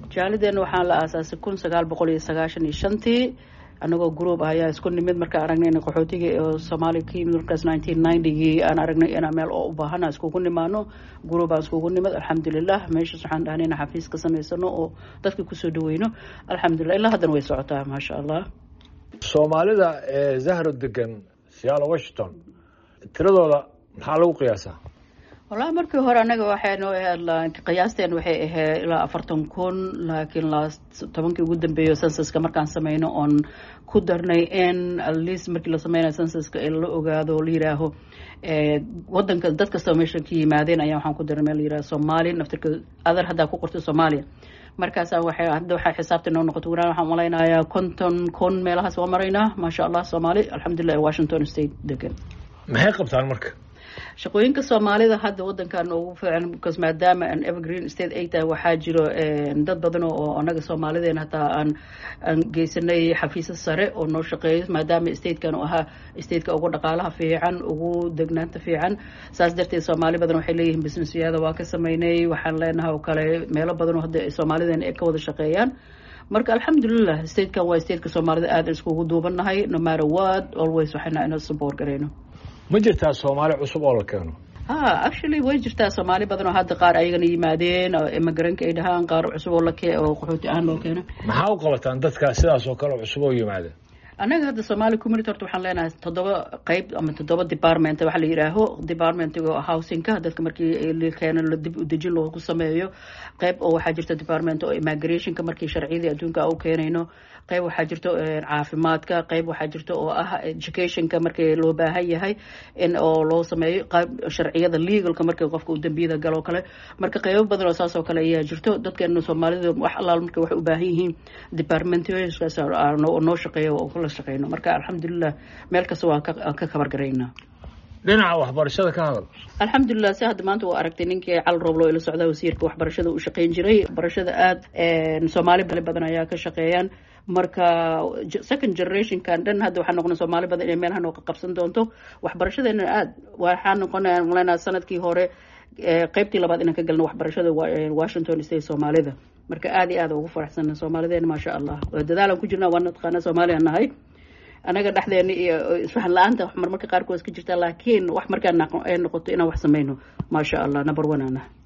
jaalideena waxaa la aasaasay kun sagaal boqol iyo sagaashan iyo shantii anagoo group ah ayaa isku nimid markaa aragnay qaxootigii oo soomaaliya ka yimid markaas nineteen ninetygii aan aragnay inaan meel oo u baahana iskugu nimaano group aan iskugu nimid alxamdulilah meeshaas waxaan dhahnay inaan xafiis ka samaysano oo dadka kusoo dhaweyno alxamdulilah ilaa haddana way socotaa maasha allah soomaalida ee zahro degan seattle washington tiradooda maxaa lagu qiyaasaa wallahi markii hore anaga waxaynu ahayd qiyaasteen waxay ahayd ilaa afartan kun laakiin last tobankii ugu dambeeyo censuska markaan sameyno oon ku darnay in atleast markii la sameynayo censuska in la ogaado la yiraaho wadanka dad kastoo meesha ka yimaadeen ayaa waxaan ku darnay meel la yiraha soomaaliya naftirka adar haddaa ku qorto soomaaliya markaasa waxay hadda waxaa xisaabta noo noqoto wanaan waxaan malaynayaa konton kun meelahaas waa maraynaa maasha allah soomaali alxamdulilah washington state degan maxay qabtaan marka shaqooyinka soomaalida hadda wadankan ugu fiican because maadaama an evergreen state ay tahay waxaa jiro dad badan oo anaga soomaalideena hataa aan aan geysanay xafiisa sare oo noo shaqeeyo maadaama statekan u ahaa stateka ugu dhaqaalaha fiican ugu degnaanta fiican saas darteed soomaali badan waxay leeyihiin businessyada waa ka sameynay waxaan leenahay oo kale meelo badan oo hadda soomaalideena ay ka wada shaqeeyaan marka alxamdulilah statekan waa stateka soomaalida aadan iskugu duubannahay no matter what always waxayna ina support garayno ma jirtaa soomaali cusub oo la keeno ha actually way jirtaa soomaali badan oo hadda qaar ayagana yimaadeen immigrantk ay dhahaan qaar cusub oo lake oo qaxooti ahaan loo keeno maxaa u qabataan dadka sidaas oo kale cusub oo yimaada annaga hadda somaali community horta waxaan leenahay toddoba qeyb ama toddoba department waxa la yidhaaho departmentiga housingka dadka markii la keeno la dib udejin loogu sameeyo qeyb oo waxaa jirta department oo immigrationka markii sharciyadii adduunka u keenayno qeyb waxaa jirto caafimaadka qeyb waxaa jirta oo ah educationka markii loo baahan yahay in oo loo sameeyo qeyb sharciyada legalka markii qofka uu dambiyada galo kale marka qeybo badan oo saas oo kale ayaa jirto dadkeena soomaalida wax allaal marka waxay u baahan yihiin departmentskaas noo shaqeeya oo kula shaqeyno marka alxamdulilah meel kasta waan ka kabar garaynaa dhinaca waxbarashada ka hadal alxamdulilah si hadda maanta waa aragtay ninkii cal rooblo ila socda wasiirka waxbarashada uu shaqeyn jiray waxbarashada aada soomaali badan ayaa ka shaqeeyaan marka second generationkan dhan hadda waxaa noqona soomaali badan inay meelaha nooga qabsan doonto waxbarashadeena aad waxaa noqonaya malanaa sanadkii hore qeybtii labaad inaan ka galno waxbarashada washington state soomaalida marka aada iyo aad ugu faraxsana soomaalideena maasha allah dadaalan ku jirna waa nataqaana soomaaliya nahay anaga dhexdeena iyo isfahan la-aanta marmarka qaarkood iska jirta laakiin wax markaa ay noqoto inaan wax sameyno maasha allah number one ana